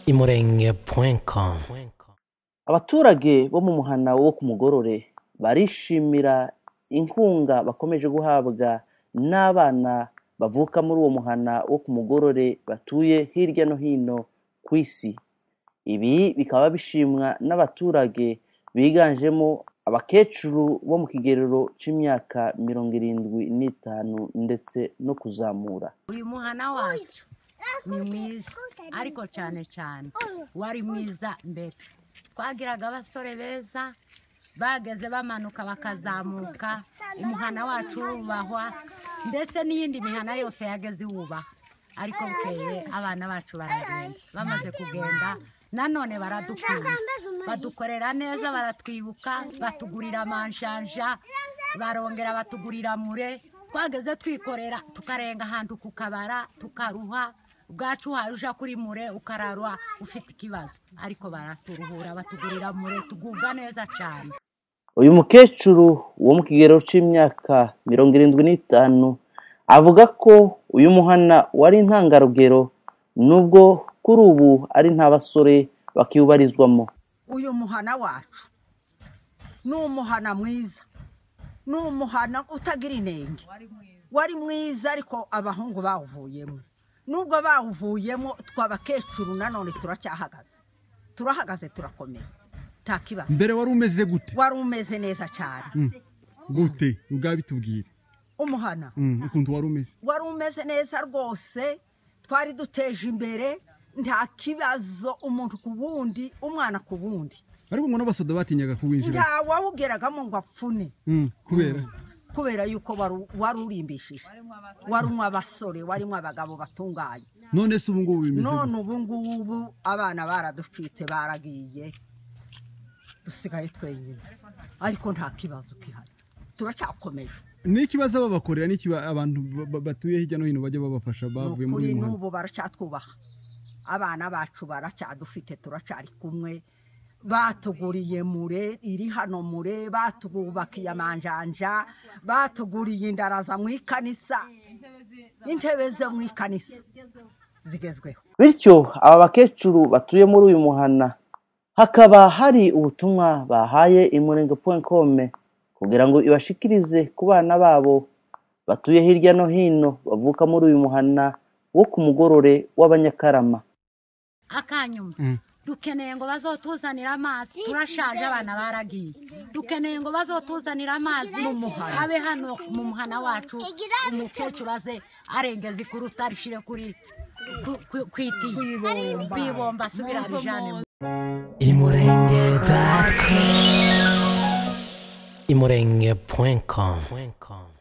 imurenge.com imurenge.com abaturage bo mu muhana wo ku mugorore barishimira inkunga bakomeje guhabwa n'abana bavuka muri uwo muhana wo ku mugorore batuye hirya no hino ku isi ibi bikaba bishimwa n'abaturage biganjemo abakecuru bo mu kigero cy'imyaka mirongo irindwi n'itanu ndetse no kuzamura uyu muhana wacu ni mwiza ariko cyane cyane wari mwiza mbere twagiraga abasore beza bageze bamanuka bakazamuka umuhana wacu wubahwa ndetse n'iyindi mihana yose yageze iwubaha ariko bukeye abana bacu baragenda bamaze kugenda nanone baradukunda badukorera neza baratwibuka batugurira amanshanja barongera batugurira mure twageze twikorera tukarenga ahantu ku kabara tukaruha ubwacu hari ujya kuri mure ukararwa ufite ikibazo ariko baraturuhura batugurira mure tugubwa neza cyane uyu mukecuru wo mu kigero cy'imyaka mirongo irindwi n'itanu avuga ko uyu muhana wari intangarugero nubwo kuri ubu ari nta basore bakiwubarizwamo uyu muhana wacu ni umuhana mwiza ni umuhana utagira inenge wari mwiza ariko abahungu bawuvuyemo nubwo bawuvuyemo tw'abakecuru nanone turacyahagaze turahagaze turakomeye nta kibazo mbere wari umeze gute wari umeze neza cyane gute ubwawe bitubwire umuhana Mm, ukuntu wari umeze wari umeze neza rwose twari duteje imbere nta kibazo umuntu ku wundi umwana ku wundi ariko ngo n'abasoda batinyaga kuwinjira nta wawugeragamo ngo apfune Mm, kubera kubera yuko waru- wari urimbishije warumwe abasore warimo abagabo batunganye none se ubu ngubu bimeze gute? none ubu ngubu abana baraducitse baragiye dusigaye twenyine ariko nta kibazo gihari turacyakomeje ni ikibazo babakorera n'iki ba- abantu ba- ba- batuye hirya no hino bajya babafasha ni bavuye ukuri muri uyu muhanda n'ubu baracyatwubaha abana bacu baracyadufite turacyari kumwe batuguriye mure iri hano mure batwubakiye amanjanja batuguriye indaraza mu ikanisa intebe zo mu ikanisa zigezweho bityo aba bakecuru batuye muri uyu muhana hakaba hari ubutumwa bahaye imurenge.com kugira ngo ibashikirize ku bana babo batuye hirya no hino bavuka muri uyu muhana wo ku mugorore w'abanyakarama akanyuma dukeneye ngo bazotuzanire amazi turashaje abana baragiye dukeneye ngo bazotuzanire amazi mu muhana abe hano mu muhana wacu umukecuru aze arengeza ikuruta arishyire kuri ku- ku- ku itiyo kwibomba asubire abijanemo imurenge.com imurenge.com